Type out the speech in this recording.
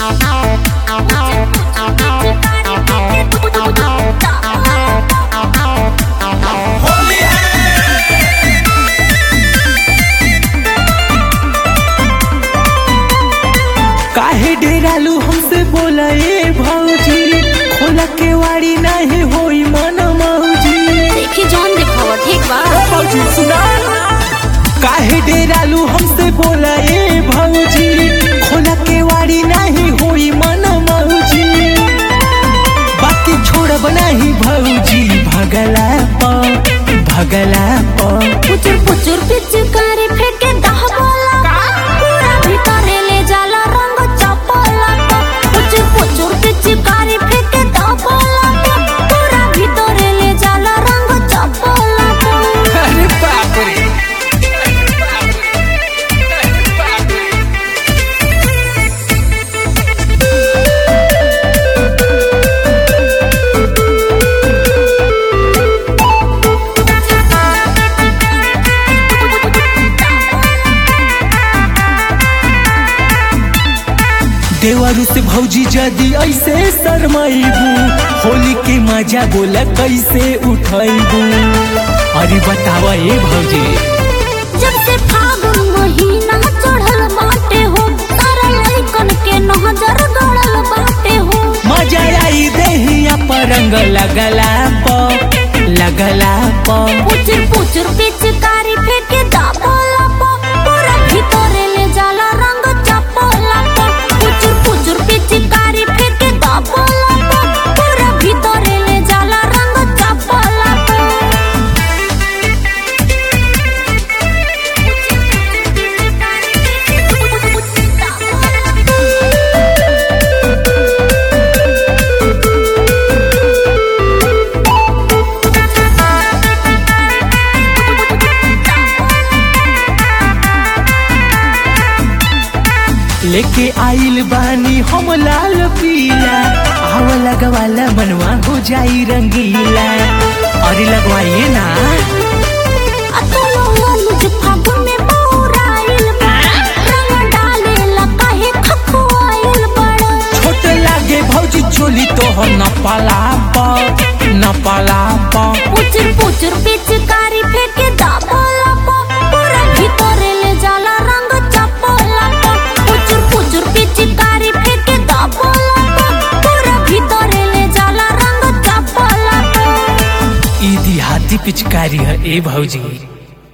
होली है काहे डेरालू हमसे बोला ए भौजी खोला के वाड़ी नहीं होई मन मौजी देखी जौन दिखावा ठीक बा ओ भौजी सुना काहे डेरालू हमसे बोला ए भौजी खोला के वाड़ी नहीं होई मन मौजी बाकी छोड़ब नहीं भौजी भगला प भगला प पुचुर पुचुर पिचकारी फेंके दहबला पूरा भीतरे ले जाला रंग चपला पुचुर पुचुर पिचकारी फेंके दहबला पूरा भीतरे ले जाला रंग चपला अरे बाप रे देवरू से भौजी जदी ऐसे शरमाइबू होली के मजा बोला कैसे उठाइबू अरे बतावा ए भौजी जब से फागुन महीना चढ़ल बाटे हो तारा लइकन के नजर गड़ल बाटे हो मजा आई देहिया पर रंग लगला प लगला प पुचुर पुचुर पिचकारी फेंके दहबला पूरा भीतरे ले जाला रंग चपला पुचुर पुचुर पिचकारी फेंके दहबला पूरा भीतरे ले जाला रंग चपला लेके आइल बानी हम लाल पीला आव लगवाला मनवा हो जाई रंगीला अरे लगवाइए ना अतलो अनुज फागुन में बौराइल बा रंग डालेला काहे खखुआइल बड़ा छोट लागे भौजी चोली तो हो न पाला प न पाला प पुचुर पुचुर पिचकारी फेंके दाबला पूरा भीतरे ले जाला रंग चपला पुचुर पुचुर पिचकारी फेंके दाबला पूरा भीतरे ले जाला रंग चपला ई देहाती पिचकारी है ए भौजी